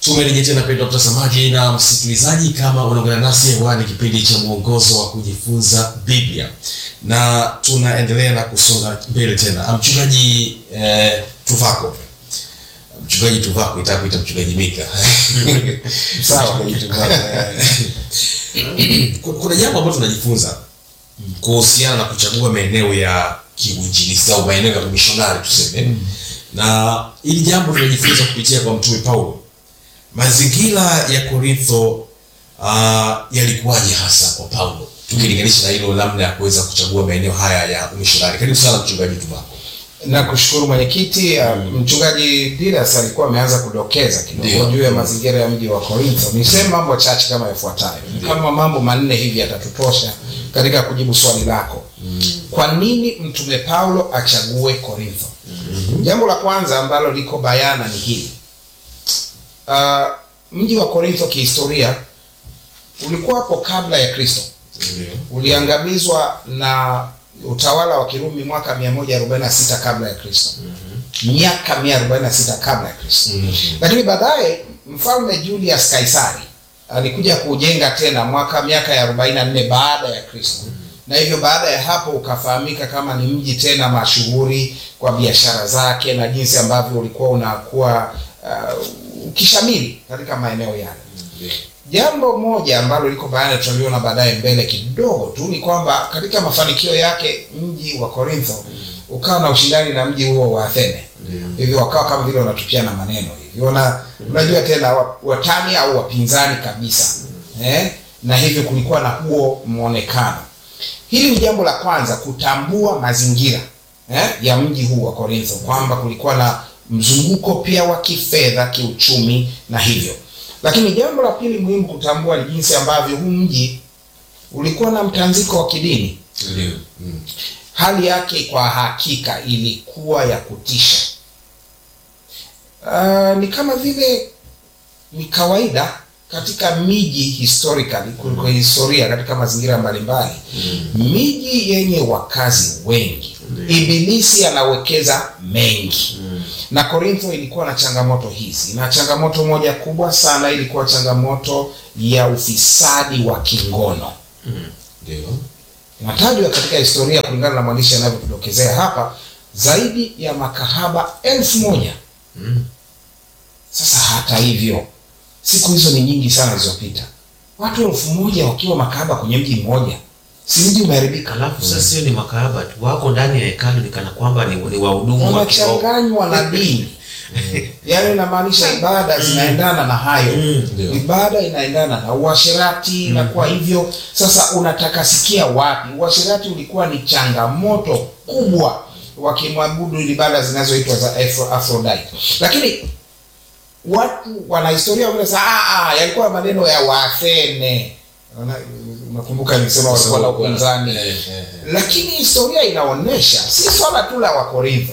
Tumerejea tena mpendwa mtazamaji na msikilizaji, kama unaungana nasi hewani, kipindi cha mwongozo wa kujifunza Biblia, na tunaendelea na kusonga mbele tena. Mchungaji eh, Tuvako, mchungaji Tuvako, itaka kuita mchungaji Mika Sawa. Mchungaji Tuvako, eh. Kuna jambo ambalo tunajifunza kuhusiana na kuchagua maeneo ya kiuinjilisti au maeneo ya mishonari tuseme, na hili jambo tunajifunza kupitia kwa mtume Paulo. Mazingira ya Korintho uh, yalikuwaje hasa kwa Paulo, tukilinganisha na hilo namna ya kuweza kuchagua maeneo haya ya umishonari? Karibu sana mchungaji Tuvako. na kushukuru mwenyekiti. uh, Mchungaji Didas alikuwa ameanza kudokeza kidogo Ndio. juu ya mazingira ya mji wa Korintho. Niseme mambo chache kama yafuatayo, kama mambo manne hivi yatatutosha katika kujibu swali lako. Kwa nini mtume Paulo achague Korintho? Jambo la kwanza ambalo liko bayana ni hili. Uh, mji wa Korintho kihistoria ulikuwa hapo kabla ya Kristo uliangamizwa na utawala wa Kirumi mwaka 146 kabla ya Kristo. Miaka 146 kabla ya Kristo. Lakini baadaye mfalme Julius Kaisari alikuja kujenga tena mwaka miaka ya 44 baada ya Kristo. Na hivyo baada ya hapo ukafahamika kama ni mji tena mashuhuri kwa biashara zake na jinsi ambavyo ulikuwa unakuwa uh, ukishamiri katika maeneo yale. Jambo moja ambalo liko bayana tutaliona baadaye mbele kidogo tu ni kwamba katika mafanikio yake mji wa Korintho ukawa na ushindani na mji huo wa Athene. Hivyo wakawa kama vile wanatupiana maneno hivi. Wana unajua tena wa- watani au wapinzani kabisa. Eh? Na hivyo kulikuwa na huo muonekano. Hili ni jambo la kwanza kutambua mazingira eh, ya mji huu wa Korintho kwamba kulikuwa na mzunguko pia wa kifedha, kiuchumi na hivyo. Lakini jambo la pili muhimu kutambua ni jinsi ambavyo huu mji ulikuwa na mtanziko wa kidini. Ndio. Mm. Hali yake kwa hakika ilikuwa ya kutisha. Uh, ni kama vile ni kawaida katika miji historically, kuliko historia katika mazingira mbalimbali, miji yenye wakazi wengi, ibilisi anawekeza mengi na Korintho ilikuwa na changamoto hizi, na changamoto moja kubwa sana ilikuwa changamoto ya ufisadi wa kingono. Ndio. Inatajwa katika historia kulingana na mwandishi anavyotudokezea hapa, zaidi ya makahaba elfu moja. Sasa hata hivyo, siku hizo ni nyingi sana zilizopita, watu elfu moja wakiwa makahaba kwenye mji mmoja, si mji umeharibika? Alafu sasa sio ni makahaba tu, wako ndani ya hekalu ni kana kwamba ni, ni wahudumu wa kiroho. wanachanganywa na dini yaani inamaanisha ibada zinaendana na hayo Ndio. ibada inaendana na uasherati na kwa hivyo sasa unatakasikia wapi uasherati ulikuwa ni changamoto kubwa wakimwabudu ibada zinazoitwa za Afro- Aphrodite lakini watu wanahistoria wanasema ah ah yalikuwa maneno ya Waathene Una- unakumbuka nilisema walikuwa na upinzani Eh, eh, eh. lakini historia inaonyesha si swala tu la Wakorintho,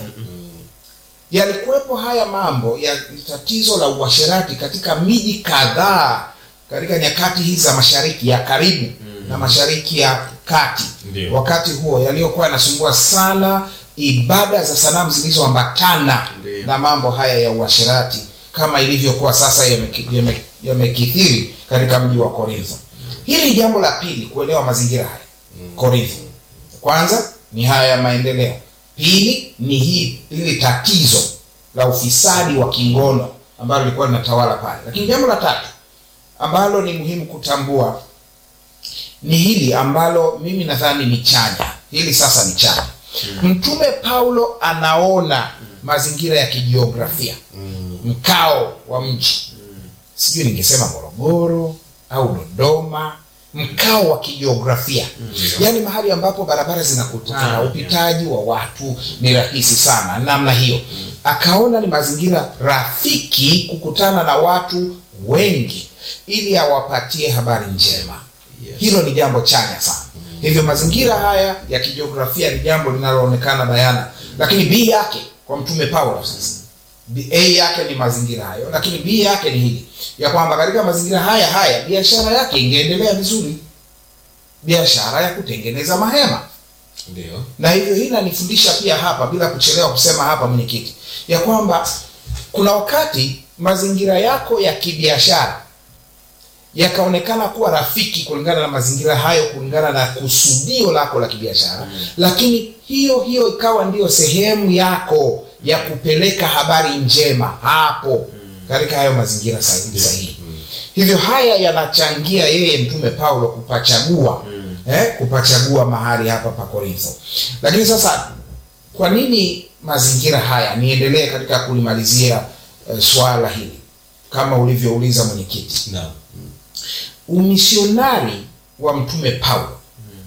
yalikuwepo haya mambo ya tatizo la uasherati katika miji kadhaa katika nyakati hizi za mashariki ya karibu na mashariki ya kati. Ndio. Wakati huo yaliyokuwa yanasumbua sana ibada za sanamu zilizoambatana Ndio. na mambo haya ya uasherati kama ilivyokuwa sasa yameki- yame- yamekithiri katika mji wa Korintho. Hili ni jambo la pili, kuelewa mazingira haya Korintho. Kwanza ni haya ya maendeleo, pili ni hii hili tatizo la ufisadi wa kingono ambalo lilikuwa linatawala pale. Lakini jambo la tatu ambalo ni muhimu kutambua ni hili ambalo mimi nadhani ni chanya. Hili sasa ni chanya. Mtume Paulo anaona mazingira ya kijiografia, mkao wa mji, sijui ningesema Morogoro au Dodoma, mkao wa kijiografia, yaani mahali ambapo barabara zinakutana, Kutana, upitaji wa watu ni rahisi sana, namna hiyo. Akaona ni mazingira rafiki kukutana na watu wengi ili awapatie habari njema. Yes. Hilo ni jambo chanya sana. Hivyo mazingira haya ya kijiografia ni jambo linaloonekana bayana, lakini B yake kwa mtume Paulo sasa, B- A yake ni mazingira hayo, lakini B yake ni hili ya kwamba katika mazingira haya haya biashara yake ingeendelea vizuri, biashara ya kutengeneza mahema Ndio. na hivyo hii inanifundisha pia hapa bila kuchelewa kusema hapa mwenyekiti ya kwamba kuna wakati mazingira yako ya kibiashara yakaonekana kuwa rafiki kulingana na mazingira hayo kulingana na kusudio lako la kibiashara lakini hiyo hiyo ikawa ndiyo sehemu yako ya kupeleka habari njema hapo katika hayo mazingira sahihi sahihi hivyo haya yanachangia yeye mtume paulo kupachagua eh, kupachagua mahali hapa pa korintho lakini sasa kwa nini mazingira haya niendelee katika kulimalizia eh, swala hili kama ulivyouliza mwenyekiti Naam. umisionari wa mtume paulo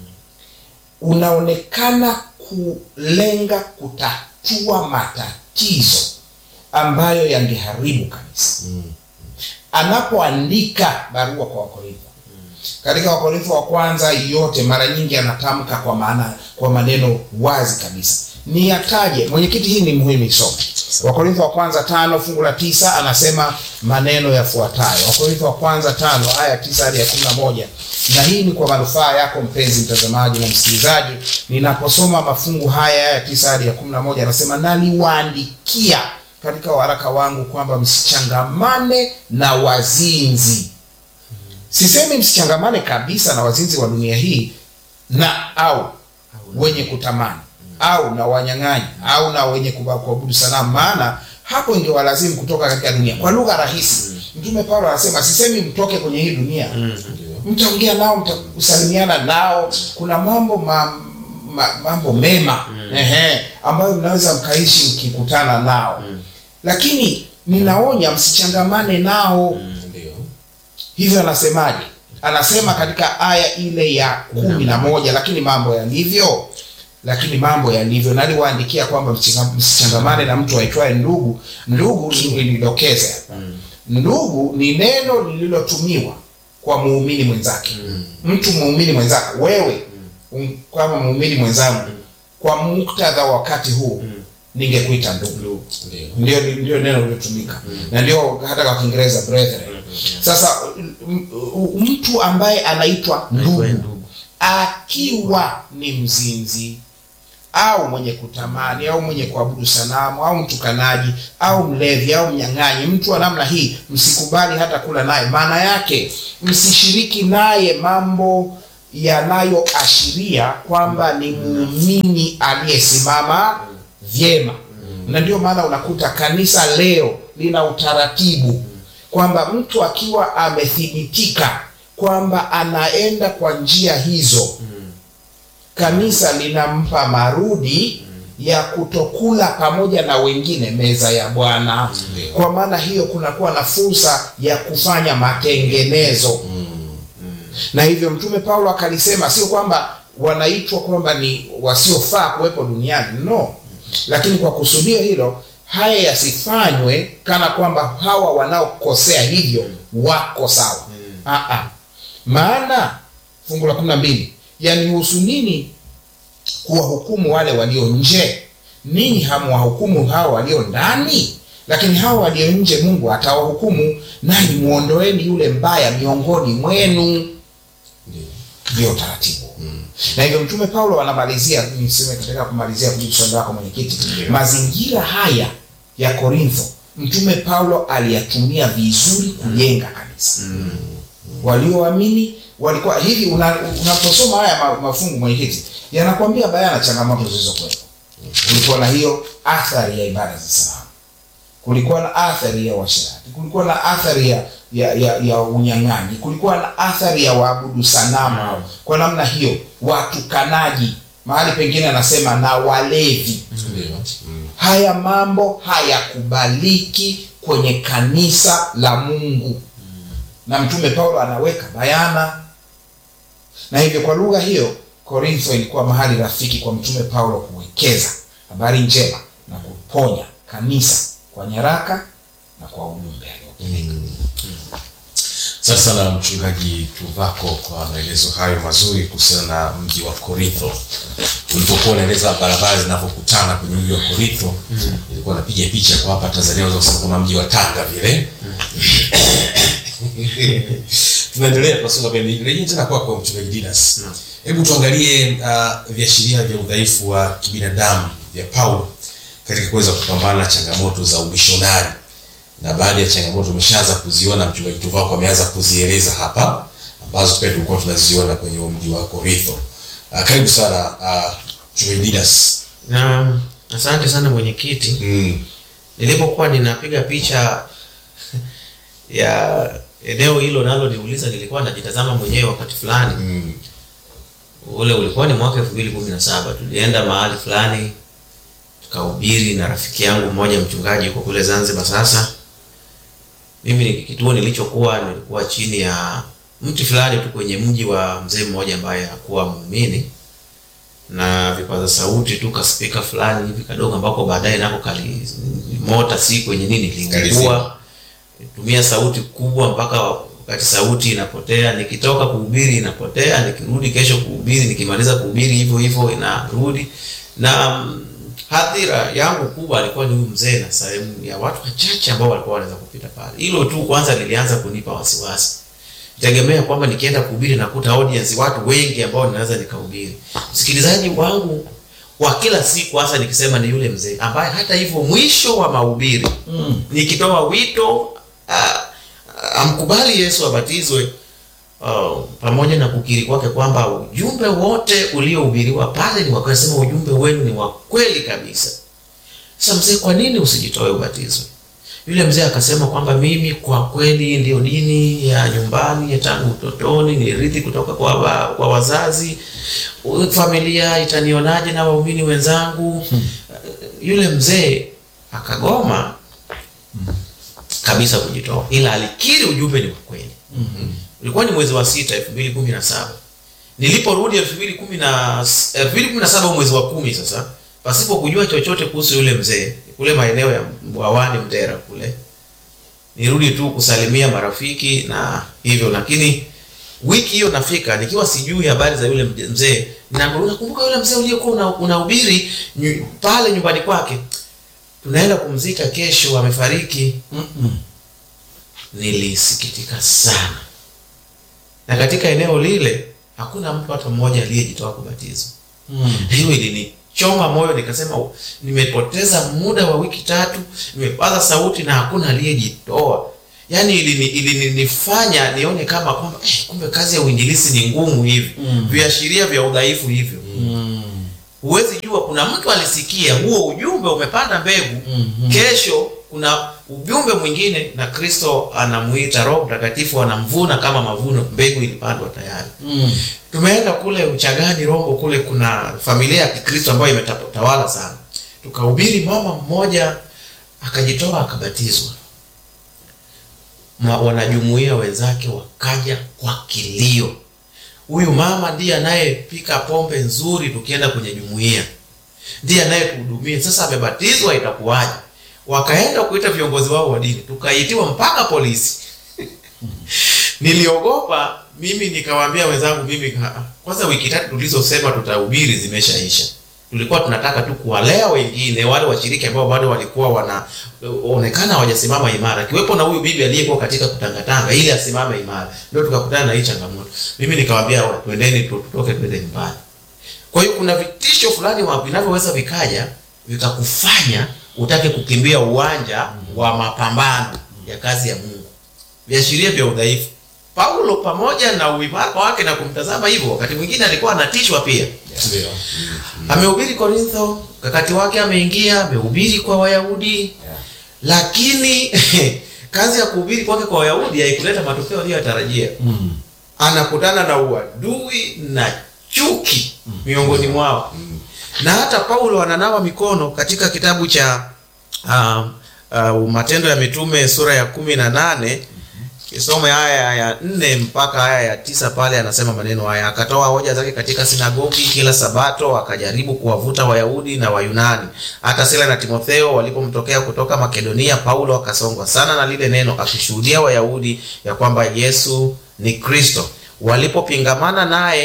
unaonekana kulenga kutatua matatizo ambayo yangeharibu kanisa anapoandika barua kwa wakorintho katika wakorintho wa kwanza yote mara nyingi anatamka kwa maana kwa maneno wazi kabisa ni yataje mwenyekiti hii ni muhimu isome wakorintho wa kwanza tano fungu la tisa anasema maneno yafuatayo wakorintho wa kwanza tano aya tisa hadi ya kumi na moja na hii ni kwa manufaa yako mpenzi mtazamaji na msikilizaji ninaposoma mafungu haya aya tisa hadi ya kumi na moja anasema naliwaandikia katika waraka wangu kwamba msichangamane na wazinzi sisemi msichangamane kabisa na wazinzi wa dunia hii na au wenye kutamani au na wanyang'anyi au na wenye kuba- kuabudu sanamu maana hapo ingewalazimu kutoka katika dunia kwa lugha rahisi mtume paulo anasema sisemi mtoke kwenye hii dunia mtaongea nao mtakusalimiana nao kuna mambo ma, ma, mambo mema ehe, ambayo mnaweza mkaishi mkikutana nao lakini ninaonya msichangamane nao Ndio. hivyo anasemaje anasema katika aya ile ya kumi na moja lakini mambo yalivyo lakini mambo yalivyo naliwaandikia kwamba msichanga- msichangamane na mtu aitwaye ndugu ndugu nidokeze ndugu ni neno lililotumiwa kwa muumini mwenzake mtu muumini mwenzako wewe um, kama muumini mwenzangu kwa muktadha wa wakati huu ningekuita ndugu Ndio. ndio ndio neno lilotumika na ndio hata kwa kiingereza brethren sasa m- m- mtu ambaye anaitwa ndugu Aitwaye ndugu. akiwa ni mzinzi au mwenye kutamani au mwenye kuabudu sanamu au mtukanaji au mlevi au mnyang'anyi mtu wa namna hii msikubali hata kula naye maana yake msishiriki naye mambo yanayoashiria kwamba ni muumini aliyesimama vyema na ndio maana unakuta kanisa leo lina utaratibu kwamba mtu akiwa amethibitika kwamba anaenda kwa njia hizo kanisa linampa marudi ya kutokula pamoja na wengine meza ya bwana Ndio. kwa maana hiyo kunakuwa na fursa ya kufanya matengenezo na hivyo mtume paulo akalisema sio kwamba wanaitwa kwamba ni wasiofaa kuwepo duniani no lakini kwa kusudio hilo haya yasifanywe kana kwamba hawa wanaokosea hivyo wako sawa mm. maana fungu la kumi na mbili yanihusu nini kuwahukumu wale walio nje ninyi hamwahukumu hawa walio ndani lakini hawa walio nje mungu atawahukumu nanyi mwondoeni yule mbaya miongoni mwenu Ndio. ndio taratibu na hivyo mtume paulo anamalizia niseme katika kumalizia kujibu swali lako mwenyekiti mazingira haya ya korintho mtume paulo aliyatumia vizuri kujenga kanisa walioamini walikuwa hivi una- unaposoma haya ma- mafungu mwenyekiti yanakwambia bayana changamoto zilizokuwepo kulikuwa na hiyo athari ya ibada za sanamu kulikuwa na athari ya uasherati kulikuwa na athari ya ya, ya, ya unyang'anyi kulikuwa na athari ya waabudu sanamu hao kwa namna hiyo watukanaji mahali pengine anasema na walevi Ndio. Mm. haya mambo hayakubaliki kwenye kanisa la mungu na mtume paulo anaweka bayana na hivyo kwa lugha hiyo korintho ilikuwa mahali rafiki kwa mtume paulo kuwekeza habari njema na kuponya kanisa kwa nyaraka na kwa ujumbe aliopeleka asante sana mchungaji tuvako kwa maelezo hayo mazuri kuhusiana na mji wa korintho ulipokuwa unaeleza barabara zinavyokutana kwenye mji wa korintho ilikuwa napiga picha kwa hapa tanzania unaweza kusema kama mji wa tanga vile tunaendelea tunasonga mbele rejea tena kwako mchungaji dinas hebu tuangalie uh, viashiria vya udhaifu wa kibinadamu vya paulo katika kuweza kupambana na changamoto za umishonari na baadhi ya changamoto umeshaanza kuziona mchungaji Tuvako ameanza kuzieleza hapa ambazo pia tulikuwa tunaziona kwenye huo mji wa Korintho. Uh, karibu sana uh, mchungaji Didas. na asante sana mwenyekiti Mm. nilipokuwa ninapiga picha ya eneo hilo nalo niuliza nilikuwa najitazama mwenyewe wakati fulani Mm. ule ulikuwa ni mwaka elfu mbili kumi na saba tulienda mahali fulani tukahubiri na rafiki yangu mmoja mchungaji yuko kule zanzibar sasa mimi ni kituo nilichokuwa nilikuwa chini ya mti fulani tu kwenye mji wa mzee mmoja ambaye hakuwa muumini na vipaza sauti tu kaspika fulani hivi kadogo ambako baadaye nako kali mota si kwenye nini Kalizima. lingua tumia sauti kubwa mpaka wakati sauti inapotea nikitoka kuhubiri inapotea nikirudi kesho kuhubiri nikimaliza kuhubiri hivyo hivyo inarudi na mm, hadhira yangu kubwa alikuwa ni huyu mzee na sehemu ya watu wachache ambao walikuwa wanaweza kupita pale hilo tu kwanza lilianza kunipa wasiwasi tegemea kwamba nikienda kuhubiri nakuta audience watu wengi ambao ninaweza nikahubiri msikilizaji wangu wa kila siku hasa nikisema ni yule mzee ambaye hata hivyo mwisho wa mahubiri Mm. nikitoa wito ah, amkubali yesu abatizwe uh, pamoja na kukiri kwake kwamba ujumbe wote uliohubiriwa pale ni wakasema ujumbe wenu ni wa kweli kabisa sasa mzee kwa nini usijitoe ubatizwe yule mzee akasema kwamba mimi kwa kweli ndio dini ya nyumbani ya tangu utotoni nirithi kutoka kwa, wa, kwa wazazi U- familia itanionaje na waumini wenzangu yule mzee akagoma kabisa kujitoa ila alikiri ujumbe ni wa kweli ulikuwa ni mwezi wa sita elfu mbili kumi na saba niliporudi elfu mbili kumi na elfu mbili kumi na saba mwezi wa kumi sasa pasipo kujua chochote kuhusu yule mzee kule maeneo ya Bwawani Mtera kule nirudi tu kusalimia marafiki na hivyo lakini wiki hiyo nafika nikiwa sijui habari za yule mje- mzee ninaambiwa unakumbuka yule mzee uliyekuwa una- unahubiri nyu- pale nyumbani kwake tunaenda kumzika kesho amefariki Mm-mm. nilisikitika sana na katika eneo lile hakuna mtu hata mmoja aliyejitoa kubatizwa Mm. hiyo ilinichoma moyo nikasema nimepoteza muda wa wiki tatu nimepaza sauti na hakuna aliyejitoa yaani ilini- ilinifanya nione kama kwamba eh, kumbe kazi ya uinjilisi ni ngumu hivi Mm. viashiria vya udhaifu hivyo Mm. huwezi jua kuna mtu alisikia huo ujumbe umepanda mbegu Mhm. kesho kuna ujumbe mwingine na kristo anamuita roho mtakatifu anamvuna kama mavuno mbegu ilipandwa tayari Mm. tumeenda kule uchagani rombo kule kuna familia ya kikristo ambayo imetawala sana tukahubiri mama mmoja akajitoa akabatizwa Ma- wanajumuia wenzake wakaja kwa kilio huyu mama ndiye anayepika pombe nzuri tukienda kwenye jumuia ndiye anayetuhudumia sasa amebatizwa itakuwaje wakaenda kuita viongozi wao wa dini tukaitiwa mpaka polisi niliogopa mimi nikawaambia wenzangu mimi "Ah, kwanza wiki tatu tulizosema tutahubiri zimeshaisha tulikuwa tunataka tu kuwalea wengine wale washiriki ambao bado walikuwa wanaonekana hawajasimama imara akiwepo na huyu bibi aliyekuwa katika kutangatanga ili asimame imara ndio tukakutana na hii changamoto mimi nikawaambia "Wa, twendeni tu- tutoke twende nyumbani kwa hiyo kuna vitisho fulani wa- vinavyoweza vikaja vikakufanya utake kukimbia uwanja wa mapambano ya kazi ya mungu viashiria vya udhaifu paulo pamoja na uimara wake na kumtazama hivyo wakati mwingine alikuwa anatishwa pia Ndio. amehubiri korintho wakati wake ameingia amehubiri kwa wayahudi lakini kazi ya kuhubiri kwake kwa wayahudi haikuleta matokeo aliyoyatarajia Mm. anakutana na uadui na chuki miongoni mwao na hata paulo ananawa mikono katika kitabu cha uh, uh, matendo ya mitume sura ya kumi na nane kisome haya ya nne mpaka haya ya tisa pale anasema maneno haya akatoa hoja zake katika sinagogi kila sabato akajaribu kuwavuta wayahudi na wayunani hata sila na timotheo walipomtokea kutoka makedonia paulo akasongwa sana na lile neno akishuhudia wayahudi ya kwamba yesu ni kristo walipopingamana naye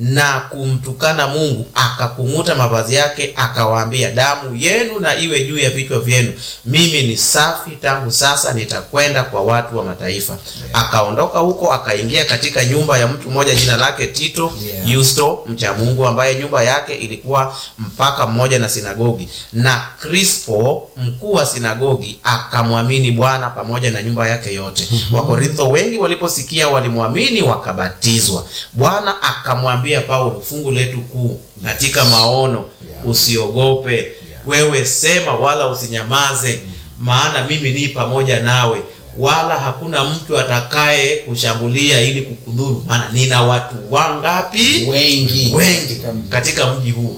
na kumtukana mungu akakung'uta mavazi yake akawaambia damu yenu na iwe juu ya vichwa vyenu mimi ni safi tangu sasa nitakwenda kwa watu wa mataifa akaondoka huko akaingia katika nyumba ya mtu mmoja jina lake tito Yeah. yusto mcha mungu ambaye nyumba yake ilikuwa mpaka mmoja na sinagogi na crispo mkuu wa sinagogi akamwamini bwana pamoja na nyumba yake yote wakorintho wengi waliposikia walimwamini wakabatizwa bwana akamwambia paulo fungu letu kuu katika maono usiogope wewe sema wala usinyamaze maana mimi ni pamoja nawe wala hakuna mtu atakaye kushambulia ili kukudhuru maana nina watu wangapi wengi wengi Katika mji. katika mji huu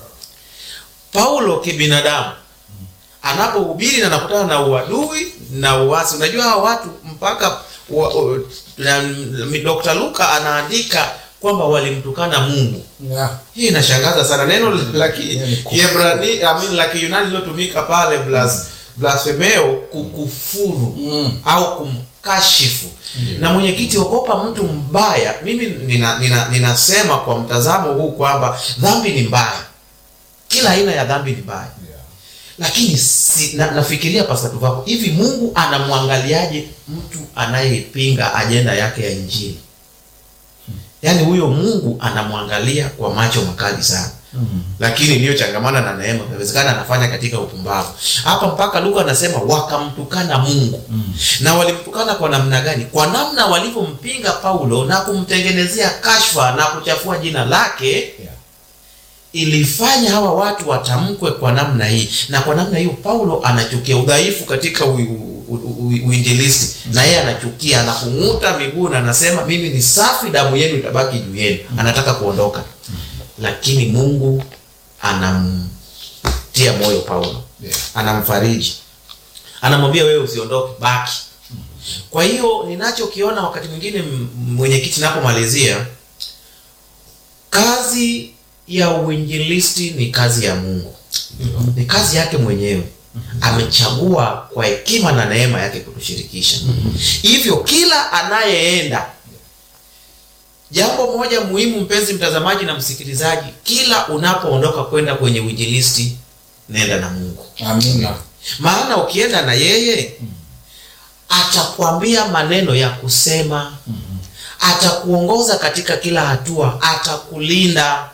paulo kibinadamu anapohubiri na anakutana na uadui na uasi unajua hawa watu mpaka wa, wa, na, dr luka anaandika kwamba walimtukana mungu Yeah. hii inashangaza sana neno la ki- Hiyo ni kufuru. Kiebrani- I mean, la kiyunani lilotumika pale blas, blasfemeo kukufuru Mm. au kumkashifu na mwenyekiti ogopa mtu mbaya mimi nina, nina, ninasema kwa mtazamo huu kwamba dhambi ni mbaya kila aina ya dhambi ni mbaya lakini si, na, nafikiria pasatu wako hivi mungu anamwangaliaje mtu anayepinga ajenda yake ya injili yaani huyo mungu anamwangalia kwa macho makali sana lakini iliyochangamana na neema inawezekana anafanya katika upumbavu hapa mpaka luka anasema wakamtukana mungu na walimtukana kwa namna gani kwa namna walivyompinga paulo na kumtengenezea kashfa na kuchafua jina lake Yeah. ilifanya hawa watu watamkwe kwa namna hii na kwa namna hiyo paulo anachukia udhaifu katika u- u- u- u- uinjilisti na yeye anachukia anakung'uta miguu na anasema mimi ni safi damu yenu itabaki juu yenu anataka kuondoka lakini mungu anamtia moyo paulo Yeah. anamfariji anamwambia wewe usiondoke baki kwa hiyo ninachokiona wakati mwingine m- mwenyekiti napomalizia kazi ya uinjilisti ni kazi ya mungu ni kazi yake mwenyewe amechagua kwa hekima na neema yake kutushirikisha hivyo kila anayeenda jambo moja muhimu mpenzi mtazamaji na msikilizaji kila unapoondoka kwenda kwenye uinjilisti nenda na mungu amina maana ukienda na yeye atakwambia maneno ya kusema atakuongoza katika kila hatua atakulinda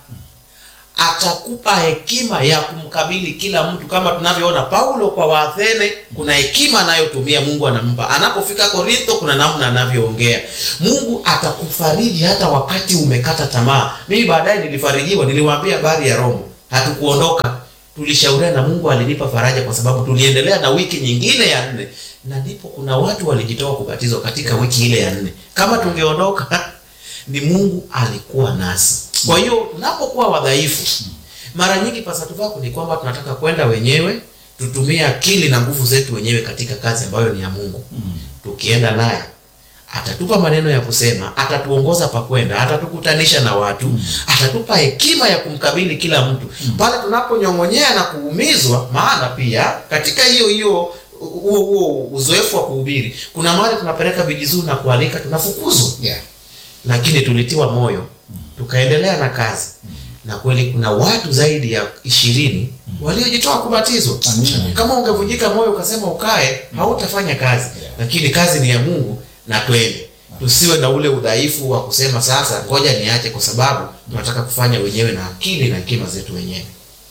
atakupa hekima ya kumkabili kila mtu kama tunavyoona paulo kwa waathene kuna hekima anayotumia mungu anampa anapofika korintho kuna namna anavyoongea mungu atakufariji hata wakati umekata tamaa mimi baadaye nilifarijiwa niliwaambia habari ya romo hatukuondoka tulishauriana na mungu alinipa faraja kwa sababu tuliendelea na wiki nyingine ya nne na ndipo kuna watu walijitoa kubatizwa katika wiki ile ya nne kama tungeondoka ni mungu alikuwa nasi kwa hiyo tunapokuwa wadhaifu mara nyingi pasatu vako ni kwamba tunataka kwenda wenyewe tutumie akili na nguvu zetu wenyewe katika kazi ambayo ni ya mungu tukienda naye atatupa maneno ya kusema atatuongoza pa kwenda atatukutanisha na watu atatupa hekima ya kumkabili kila mtu pale tunaponyong'onyea na kuumizwa maana pia katika hiyo hiyo huo huo uzoefu wa kuhubiri kuna mahali tunapeleka vijizuu na kualika tunafukuzwa yeah. lakini tulitiwa moyo tukaendelea na kazi na kweli kuna watu zaidi ya ishirini waliojitoa kubatizwa Amina. kama ungevunjika moyo ukasema ukae hautafanya kazi lakini kazi ni ya mungu na twende tusiwe na ule udhaifu wa kusema sasa ngoja niache kwa sababu tunataka kufanya wenyewe na akili na hekima zetu wenyewe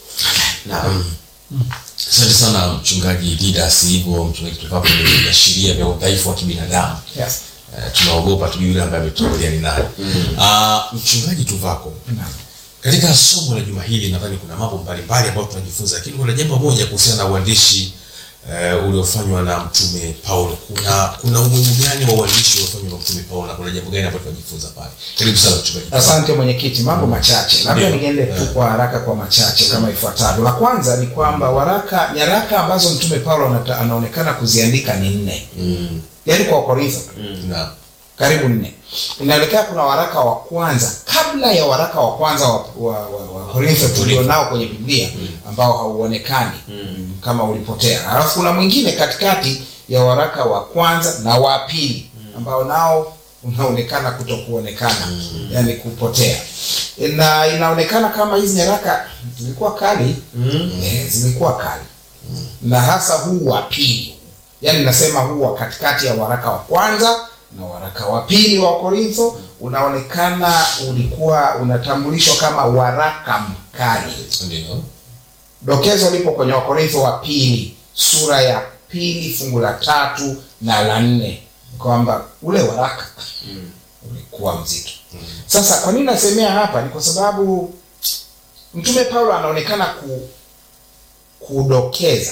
naam asante sana mchungaji didas hivyo mchungaji tukapo viashiria vya udhaifu wa kibinadamu Yes. Eh, tunaogopa tujui yule ambaye ametuangalia ni nani Ah, mchungaji tuvako Naam. katika somo la juma hili nadhani kuna mambo mbalimbali ambayo tunajifunza lakini kuna jambo moja kuhusiana na uandishi uh, uliofanywa na mtume paulo kuna kuna umuhimu gani wa uandishi uliofanywa na mtume paulo na kuna jambo gani ambayo tunajifunza pale karibu sana mchungaji asante mwenyekiti mambo machache labda Ndio. niende tu kwa haraka kwa machache kama ifuatavyo la kwanza ni kwamba waraka nyaraka ambazo mtume paulo anata- anaonekana kuziandika ni nne Mm, yaani kwa wakorintho tu na karibu nne inaelekea kuna waraka wa kwanza kabla ya waraka wa kwanza wa, wa, wa, wa korintho tulionao kwenye biblia ambao hauonekani kama ulipotea alafu kuna mwingine katikati ya waraka wa kwanza na wa pili ambao nao unaonekana kutokuonekana yani kupotea na inaonekana kama hizi nyaraka zilikuwa kali Mm. eh, zilikuwa kali na hasa huu wa pili yaani nasema huu wa katikati ya waraka wa kwanza na waraka wa pili wa korintho unaonekana ulikuwa unatambulishwa kama waraka mkali ndio dokezo lipo kwenye wakorintho wa pili sura ya pili fungu la tatu na la nne kwamba ule waraka ulikuwa mzito sasa kwa nini nasemea hapa ni kwa sababu mtume paulo anaonekana ku, kudokeza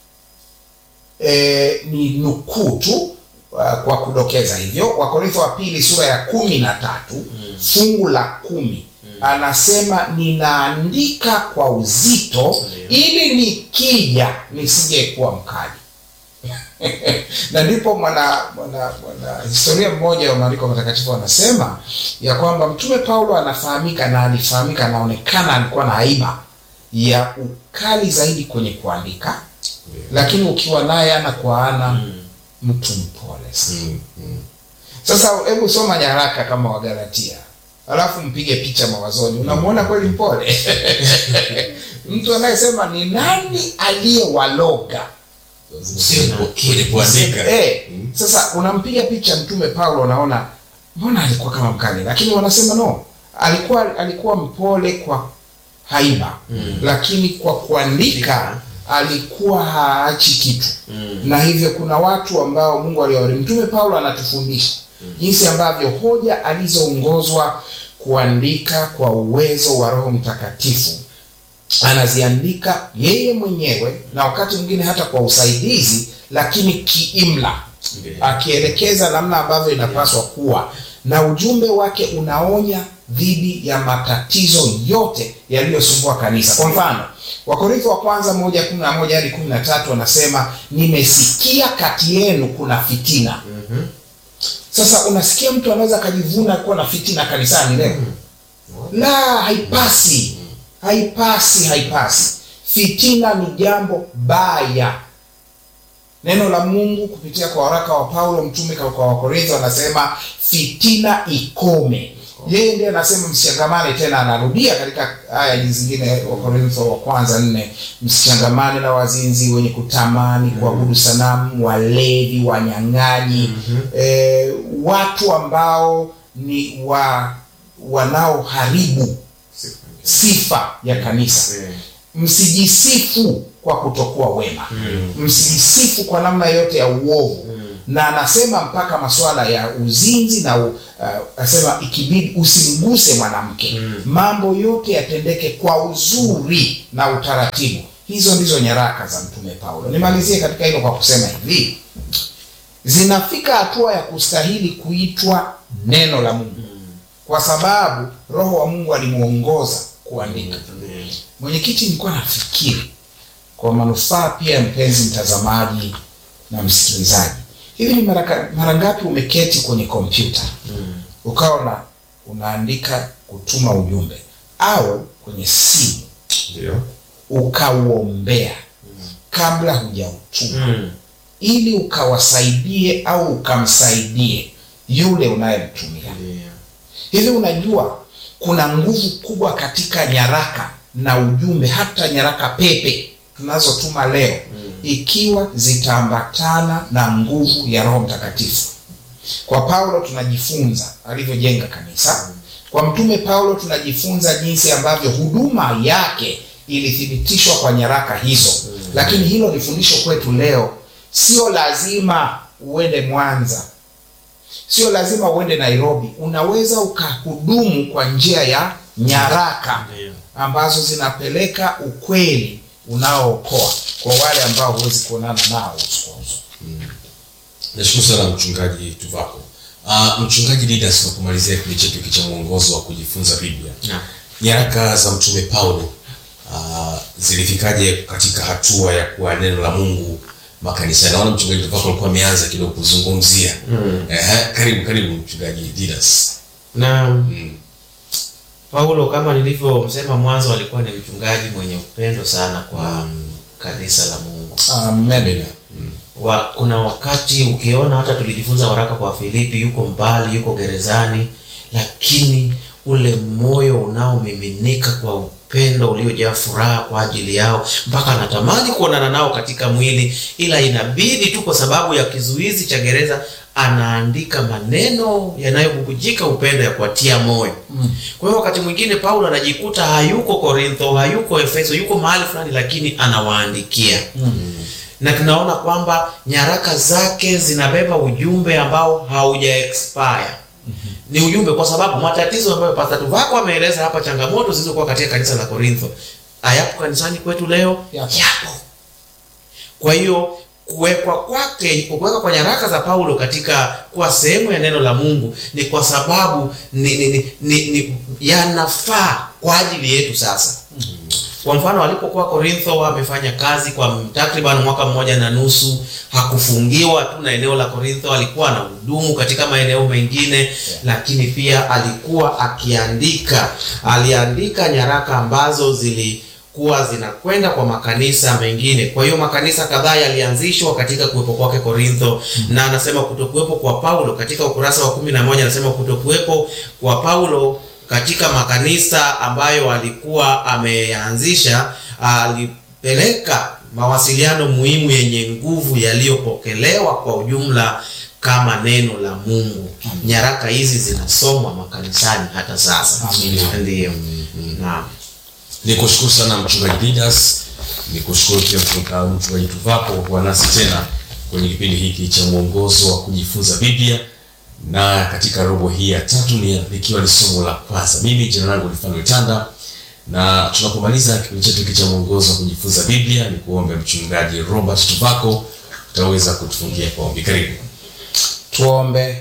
e, ni nukuu tu uh, kwa kudokeza hivyo wakorintho wa pili sura ya kumi na tatu fungu la kumi anasema ninaandika kwa uzito ili nikija nisije kuwa mkali na ndipo mwana mwana mwana historia mmoja wa maandiko matakatifu anasema ya kwamba mtume paulo anafahamika na alifahamika anaonekana alikuwa na aiba ya ukali zaidi kwenye kuandika lakini ukiwa naye ana kwa ana mtu mpole sana Mm, mm. sasa hebu soma nyaraka kama wagalatia alafu mpige picha mawazoni unamwona kweli mpole mtu anayesema ni nani aliyewaloga Sio kwenye kuandika Eh, sasa unampiga picha mtume paulo unaona mbona alikuwa kama mkali lakini wanasema no alikuwa alikuwa mpole kwa haiba Mm. lakini kwa kuandika alikuwa haachi kitu Mm. na hivyo kuna watu ambao mungu aliwari mtume paulo anatufundisha jinsi ambavyo hoja alizoongozwa kuandika kwa uwezo wa roho mtakatifu anaziandika yeye mwenyewe na wakati mwingine hata kwa usaidizi lakini kiimla Ndio. akielekeza namna ambavyo inapaswa kuwa na ujumbe wake unaonya dhidi ya matatizo yote yaliyosumbua kanisa kwa mfano wakorintho wa kwanza moja kumi na moja hadi kumi na tatu wanasema nimesikia kati yenu kuna fitina Mhm. sasa unasikia mtu anaweza akajivuna kuwa na fitina kanisani leo la haipasi haipasi haipasi fitina ni jambo baya neno la mungu kupitia kwa waraka wa paulo mtume kwa kwa wakorintho anasema fitina ikome yeye ndiye anasema msichangamane tena anarudia katika aya zingine wakorintho wa kwanza nne msichangamane na wazinzi wenye kutamani kuabudu sanamu walevi wanyang'anyi eh, watu ambao ni wa wanaoharibu sifa ya kanisa Eh. msijisifu kwa kutokuwa wema msijisifu kwa namna yote ya uovu na anasema mpaka masuala ya uzinzi na u, uh, asema ikibidi usimguse mwanamke mambo yote yatendeke kwa uzuri na utaratibu hizo ndizo nyaraka za mtume paulo nimalizie katika hilo kwa kusema hivi zinafika hatua ya kustahili kuitwa neno la mungu kwa sababu roho wa mungu alimuongoza kuandika mwenyekiti nilikuwa nafikiri kwa manufaa pia ya mpenzi mtazamaji na msikilizaji hivi ni mara ka- mara ngapi umeketi kwenye kompyuta ukawa na unaandika kutuma ujumbe au kwenye simu ndio ukauombea kabla hujautuma Mm. ili ukawasaidie au ukamsaidie yule unayemtumia Ndio. hivi unajua kuna nguvu kubwa katika nyaraka na ujumbe hata nyaraka pepe tunazotuma leo mm. ikiwa zitaambatana na nguvu ya roho mtakatifu kwa paulo tunajifunza alivyojenga kanisa kwa mtume paulo tunajifunza jinsi ambavyo huduma yake ilithibitishwa kwa nyaraka hizo mm. lakini hilo ni fundisho kwetu leo sio lazima uende mwanza sio lazima uende nairobi unaweza ukahudumu kwa njia ya nyaraka Ndio. ambazo zinapeleka ukweli unaookoa kwa wale ambao huwezi kuonana nao uso kwa uso nashukuru sana mchungaji tuvako uh, mchungaji didas kwa kumalizia kipindi chetu hiki cha mwongozo wa kujifunza biblia Naam. nyaraka za mtume paulo uh, zilifikaje katika hatua ya kuwa neno la mungu makanisani naona mchungaji tuvako alikuwa ameanza kidogo kuzungumzia Mm. Ehe, karibu karibu mchungaji didas na mm. paulo kama nilivyosema mwanzo alikuwa ni mchungaji mwenye upendo sana kwa kanisa la mungu Amen. wa, kuna wakati ukiona hata tulijifunza waraka kwa filipi yuko mbali yuko gerezani lakini ule moyo unaomiminika kwa upendo uliojaa furaha kwa ajili yao mpaka anatamani kuonana nao katika mwili ila inabidi tu kwa sababu ya kizuizi cha gereza anaandika maneno yanayobubujika upendo ya kuwatia moyo mm. kwa hiyo wakati mwingine paulo anajikuta hayuko korintho hayuko efeso yuko mahali fulani lakini anawaandikia mm. na tunaona kwamba nyaraka zake zinabeba ujumbe ambao hauja expire ni ujumbe kwa sababu matatizo ambayo Pastor Tuvako ameeleza hapa, changamoto zilizokuwa katika kanisa la Korintho hayapo kanisani kwetu leo, Yapo. yapo. Kwa hiyo kuwekwa kwake, kuwekwa kwa nyaraka za Paulo katika kuwa sehemu ya neno la Mungu ni kwa sababu ni, ni, ni, ni, ni yanafaa kwa ajili yetu sasa. Kwa mfano alipokuwa Korintho amefanya kazi kwa takriban mwaka mmoja na nusu, hakufungiwa tu na eneo la Korintho, alikuwa na hudumu katika maeneo mengine lakini pia alikuwa akiandika, aliandika nyaraka ambazo zilikuwa zinakwenda kwa makanisa mengine. Kwa hiyo makanisa kadhaa yalianzishwa katika kuwepo kwake Korintho, na anasema kutokuwepo kwa Paulo katika ukurasa wa kumi na moja anasema kutokuwepo kwa Paulo katika makanisa ambayo alikuwa ameanzisha alipeleka mawasiliano muhimu yenye nguvu yaliyopokelewa kwa ujumla kama neno la Mungu. Nyaraka hizi zinasomwa makanisani hata sasa. Amina. Ndiyo. Naam. ni kushukuru sana mchungaji Didas, ni kushukuru pia mchunga- mchungaji Tuvako kwa nasi tena kwenye kipindi hiki cha mwongozo wa kujifunza Biblia, na katika robo hii ya tatu ni likiwa ni somo la kwanza. Mimi jina langu ni Fanuel Tanda, na tunapomaliza kipindi chetu hiki cha mwongozo wa kujifunza Biblia, ni kuombe mchungaji Robert Tuvako utaweza kutufungia kwa ombi. Karibu. tuombe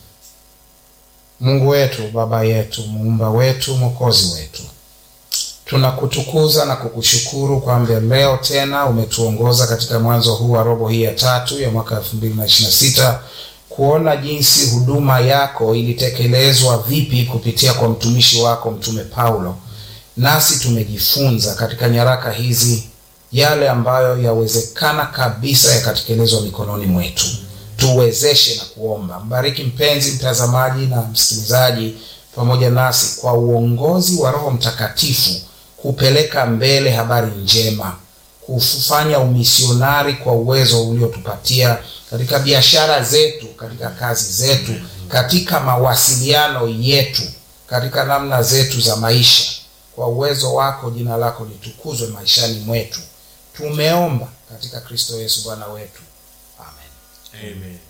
mungu wetu baba yetu muumba wetu mwokozi wetu tunakutukuza na kukushukuru kwamba leo tena umetuongoza katika mwanzo huu wa robo hii ya tatu ya mwaka 2026 kuona jinsi huduma yako ilitekelezwa vipi kupitia kwa mtumishi wako mtume paulo nasi tumejifunza katika nyaraka hizi yale ambayo yawezekana kabisa yakatekelezwa mikononi mwetu tuwezeshe na kuomba mbariki mpenzi mtazamaji na msikilizaji pamoja nasi kwa uongozi wa roho mtakatifu kupeleka mbele habari njema kufanya umisionari kwa uwezo uliotupatia katika biashara zetu katika kazi zetu katika mawasiliano yetu katika namna zetu za maisha kwa uwezo wako jina lako litukuzwe maishani mwetu tumeomba katika kristo yesu bwana wetu amen Amen.